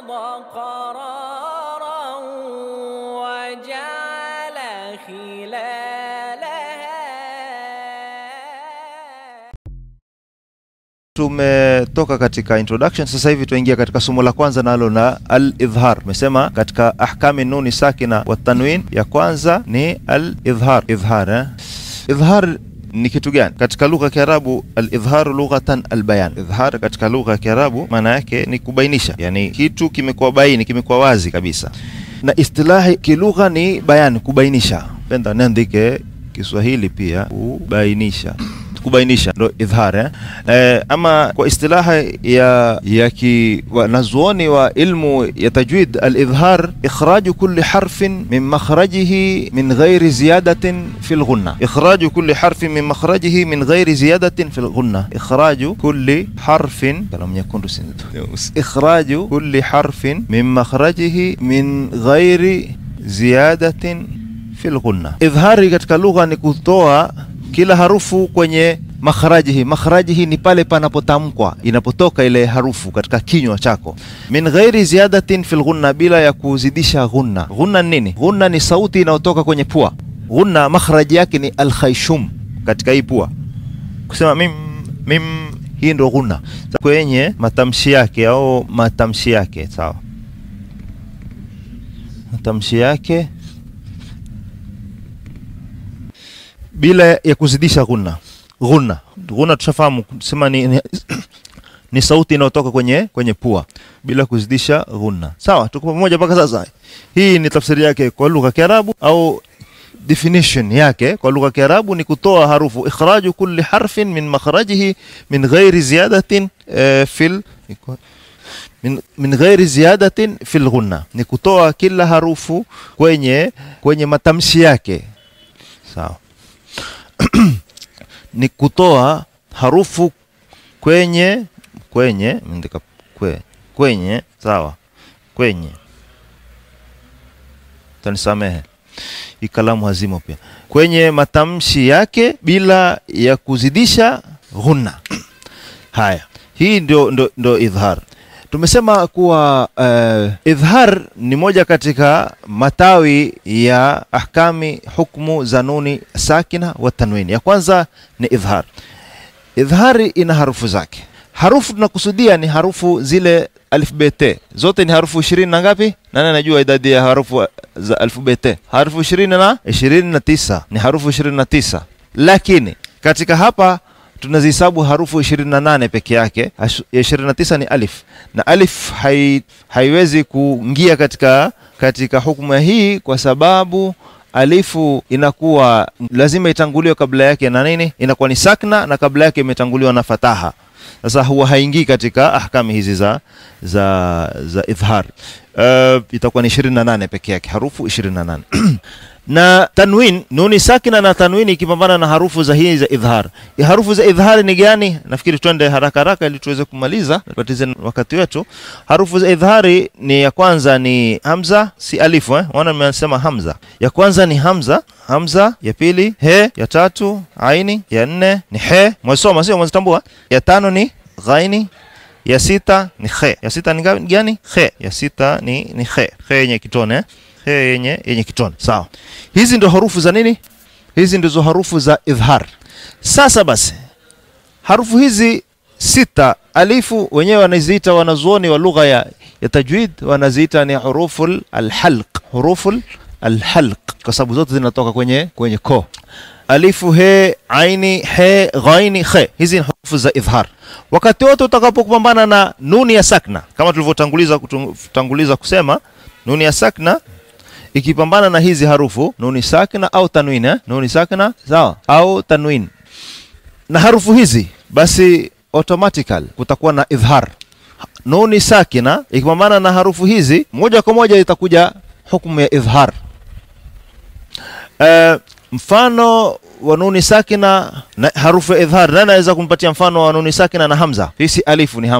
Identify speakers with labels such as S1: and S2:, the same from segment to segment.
S1: الأرض قرارا وجعل خلالها
S2: Tumetoka katika introduction, sasa hivi tuingia katika somo la kwanza nalo na al-idhhar. Tumesema katika ahkami nuni sakina wa tanwin, ya kwanza ni al-idhhar. Idhhar, eh? Idhhar ni kitu gani katika lugha ya Kiarabu? Al-idhhar lughatan al-bayan. Idhhar katika lugha ya Kiarabu maana yake ni kubainisha, yani kitu kimekuwa baini, kimekuwa wazi kabisa, na istilahi kilugha ni bayan, kubainisha. Penda niandike Kiswahili pia, kubainisha kubainisha ndo idhhar eh? Eh, ama kwa istilaha ya ya ki wanazuoni wa ilmu ya tajwid al-idhhar ikhraju kulli harfin min makhrajihi min ghairi ziyadatin fi al-ghunna ikhraju kulli harfin min makhrajihi min ghairi ziyadatin fi al-ghunna ikhraju kulli harfin kalam nyekundu sindu ikhraju kulli harfin min makhrajihi min ghairi ziyadatin fi al-ghunna idhhari katika lugha ni kutoa kila harufu kwenye makharajihi. Makharajihi ni pale panapotamkwa, inapotoka ile harufu katika kinywa chako, min ghairi ziyadatin fil ghunna, bila ya kuzidisha ghunna. Ghunna ni nini? Ghunna ni sauti inayotoka kwenye pua. Ghunna makharaji yake ni alkhayshum, katika hii pua, kusema mim mim, hii ndo ghunna kwenye matamshi yake au matamshi yake, sawa, matamshi yake bila ya kuzidisha ghunna. Ghunna, ghunna tushafahamu sema ni, ni, ni sauti inayotoka kwenye kwenye pua bila kuzidisha ghunna. Sawa, tuko pamoja mpaka sasa. Hii ni tafsiri yake kwa lugha ya Kiarabu au definition yake kwa lugha ya Kiarabu ni kutoa harufu, ikhraju kulli harfin min makhrajihi min ghairi ziyadatin eh, fil min, min ghairi ziyadatin fil ghunna, ni kutoa kila harufu kwenye kwenye matamshi yake. Sawa ni kutoa harufu kwenye kwenye ndika kwe, kwenye sawa, kwenye tanisamehe, hii kalamu hazimo pia, kwenye matamshi yake bila ya kuzidisha ghunna. Haya, hii ndio, ndio, ndio idhhar. Tumesema kuwa uh, idhhar ni moja katika matawi ya ahkami hukmu za nuni sakina wa tanwini. Ya kwanza ni idhhar. Idhhari ina harufu zake. Harufu tunakusudia ni harufu zile alfabeti zote ni harufu ishirini na ngapi? Nani anajua idadi ya harufu za alfabeti? Harufu ishirini na ishirini na tisa ni harufu ishirini na tisa lakini katika hapa tunazihesabu harufu 28 peke yake. 29 ni alif na alif hai, haiwezi kuingia katika katika hukumu hii kwa sababu alifu inakuwa lazima itanguliwe kabla yake na nini, inakuwa ni sakna na kabla yake imetanguliwa na fataha. Sasa huwa haingii katika ahkami hizi za za za idhhar. Uh, itakuwa ni 28 peke yake, harufu 28 na tanwin nuni sakina na tanwini ikipambana na harufu za hii za idhhar. Harufu za idhhar ni gani? Nafikiri twende haraka haraka ili tuweze kumaliza tupatize wakati wetu. Harufu za idhhari ni ya kwanza ni hamza, si alifu eh? Wana nimesema hamza. Ya kwanza ni hamza, hamza. Ya pili he, ya tatu aini, ya nne ni he. Mwesoma sio mwezitambua. Ya tano ni ghaini, ya sita ni khe. Ya sita ni gani? Khe. Ya sita ni ni khe. Khe yenye kitone eh? he yenye yenye kitone sawa. Hizi ndio harufu za nini? Hizi ndizo harufu za idhhar. Sasa basi, harufu hizi sita alifu wenyewe wanaziita wanazuoni wa lugha ya, ya tajwid wanaziita ni huruful alhalq, huruful alhalq kwa sababu zote zinatoka kwenye kwenye ko. Alifu, he, aini, he, ghaini, khe. Hizi ni harufu za idhhar. Wakati wote utakapopambana na nuni ya sakna, kama tulivyotanguliza kutanguliza kusema nuni ya sakna ikipambana na hizi harufu nuni sakina au tanwin eh? nuni sakina sawa au tanwin na harufu hizi, basi automatically kutakuwa na idhhar. Nuni sakina ikipambana na harufu hizi moja kwa moja itakuja hukumu ya idhhar. Uh, mfano wa nuni sakina na harufu ya idhhar, nani anaweza kumpatia mfano wa nuni sakina na hamza? Hii si alifu, ni hamza.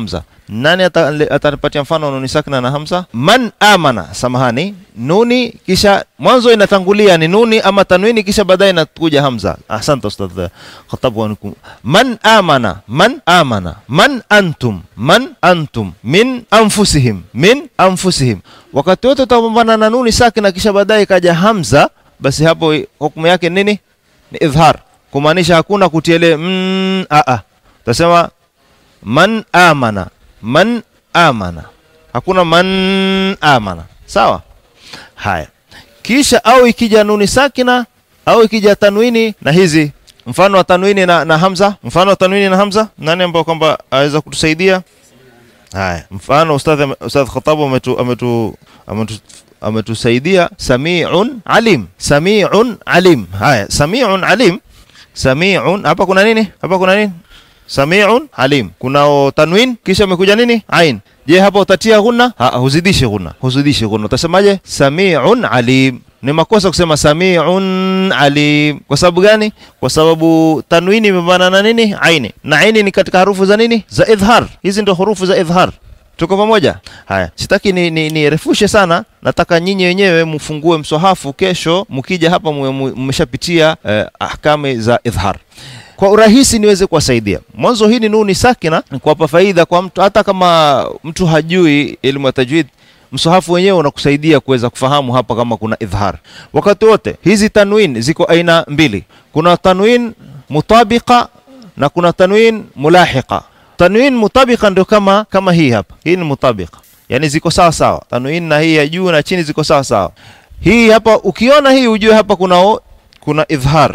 S2: nani ata- atanipatia mfano wa nuni sakina na hamza man amana samahani nuni kisha mwanzo inatangulia ni nuni ama tanwini kisha baadaye inakuja hamza asante ustadh khatab wa nukum man amana man amana man antum man antum min anfusihim min anfusihim wakati wote utapambana na nuni sakina kisha baadaye ikaja hamza basi hapo hukumu yake nini ni idhhar kumaanisha hakuna kutiele mm, a a utasema man amana man amana hakuna man amana sawa haya kisha au ikija nuni sakina au ikija tanwini na hizi mfano wa tanwini na, na hamza mfano wa tanwini na hamza nani ambao kwamba aweza kutusaidia haya mfano ustadh ame- ustadh khatabu ametu ametu ametu ametusaidia samiun alim samiun alim haya samiun alim samiun hapa kuna nini hapa kuna nini samiun alim kunao tanwin kisha imekuja nini ain je hapa utatia ghunna ha, huzidishi ghunna huzidishi ghunna utasemaje samiun alim ni makosa kusema samiun alim kwa sababu gani kwa sababu tanwini imebana na nini aini na aini ni katika harufu za nini za idhhar hizi ndio hurufu za idhhar tuko pamoja haya sitaki ni, ni, nirefushe sana nataka nyinyi wenyewe mfungue mswahafu kesho mkija hapa muwe mu- mmeshapitia eh, ahkami za idhhar kwa urahisi niweze kuwasaidia mwanzo hii ni nuni sakina ni kuwapa faida kwa mtu hata kama mtu hajui elimu ya tajwid msahafu wenyewe unakusaidia kuweza kufahamu hapa kama kuna idhhar wakati wote hizi tanwin ziko aina mbili kuna tanwin mutabiqa na kuna tanwin mulahiqa tanwin mutabiqa ndio kama kama hii hapa hii ni mutabiqa yani ziko sawa sawa tanwin na hii ya juu na chini ziko sawa sawa hii hapa ukiona hii ujue hapa kuna kuna idhhar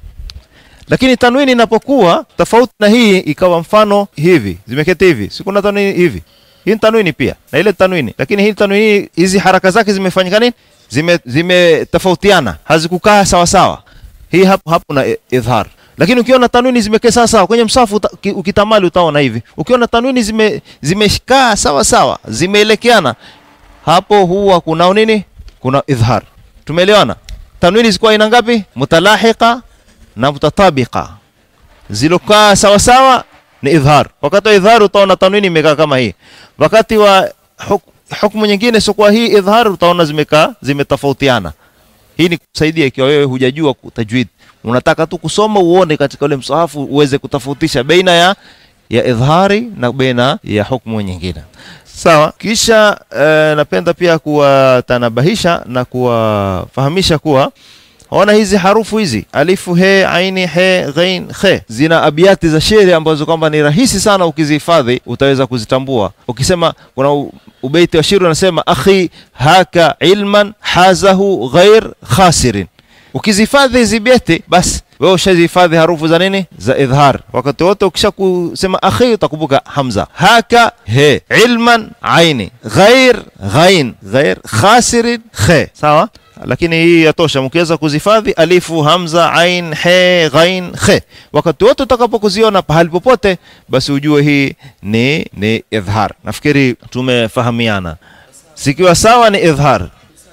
S2: lakini tanwini inapokuwa tofauti na hii ikawa mfano hivi zimeketi hivi si kuna tanwini hivi hii ni tanwini pia na ile tanwini lakini hii tanwini hizi haraka zake zimefanyika nini zime zimetofautiana hazikukaa sawa sawa hii hapo hapo na i- idhhar lakini ukiona tanwini zimekaa sawa sawa kwenye msafu uta, ki- ukitamali utaona hivi ukiona tanwini zime zimekaa sawa sawa zimeelekeana hapo huwa kunao nini kuna idhhar tumeelewana tanwini zikuwa aina ngapi mutalahiqa na mutatabiqa zilokaa sawa sawa ni idhhar wakati wa idhhar utaona tanwini imekaa kama hii wakati wa huk, hukmu nyingine sikuwa hii idhhar utaona zimekaa zimetofautiana hii ni kusaidia ikiwa wewe hujajua ku- tajwid unataka tu kusoma uone katika ule msahafu uweze kutofautisha baina ya ya idhari na baina ya hukmu nyingine sawa kisha eh, napenda pia kuwatanabahisha na kuwafahamisha kuwa ona hizi harufu hizi alifu he aini he ghain khe zina abiati za shairi ambazo kwamba ni rahisi sana ukizihifadhi utaweza kuzitambua ukisema kuna u- ubeiti wa shairi unasema akhi haka ilman hazahu ghair khasirin ukizihifadhi hizi beti basi wewe ushazihifadhi harufu za nini za idhhar wakati wote ukisha kusema akhi utakumbuka hamza haka he ilman aini ghair ghain ghair khasirin khe sawa lakini hii yatosha mkiweza kuzihifadhi alifu hamza ain he ghain khe wakati wote utakapokuziona pahali popote basi ujue hii ni ni idhhar nafikiri tumefahamiana zikiwa sawa ni idhhar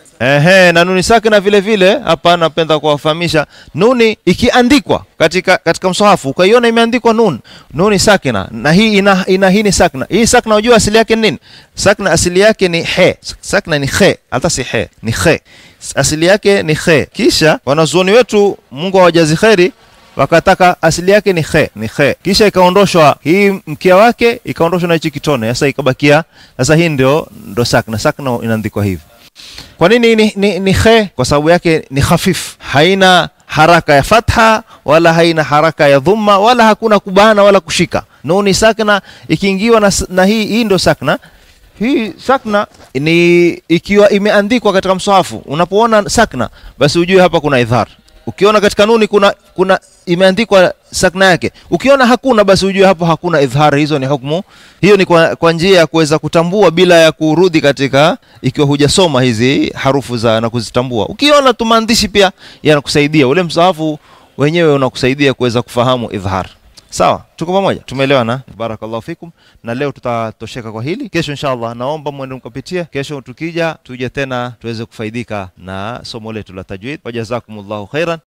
S2: Ehe, na nuni sakina vile vile hapa napenda kuwafahamisha nuni ikiandikwa katika katika msahafu ukaiona imeandikwa nun nuni sakina na hii ina, ina hii ni sakina hii sakina unajua asili yake ni nini sakina asili yake ni he sakina ni he hata si he ni he asili yake ni he kisha wanazuoni wetu Mungu awajazi kheri wakataka asili yake ni khe ni khe kisha ikaondoshwa hii mkia wake ikaondoshwa na hichi kitone sasa ikabakia sasa hii ndio ndo sakna sakna inaandikwa hivi kwa nini ni, ni, ni khe kwa sababu yake ni khafif haina haraka ya fatha wala haina haraka ya dhumma wala hakuna kubana wala kushika nuni sakna ikiingiwa na, s- na hii hii ndo sakna hii sakna ni ikiwa imeandikwa katika msahafu unapoona sakna basi ujue hapa kuna idhar ukiona katika nuni kuna kuna imeandikwa sakna yake ukiona hakuna basi ujue hapo hakuna idhar hizo ni hukumu hiyo ni kwa, kwa njia ya kuweza kutambua bila ya kurudi katika ikiwa hujasoma hizi harufu za na kuzitambua ukiona tu maandishi pia yanakusaidia ule msahafu wenyewe unakusaidia kuweza kufahamu idhar sawa tuko pamoja tumeelewana barakallahu fikum na leo tutatosheka kwa hili kesho inshallah naomba mwende mkapitie kesho tukija tuje tena tuweze kufaidika na somo letu la tajwid wajazakumullahu khairan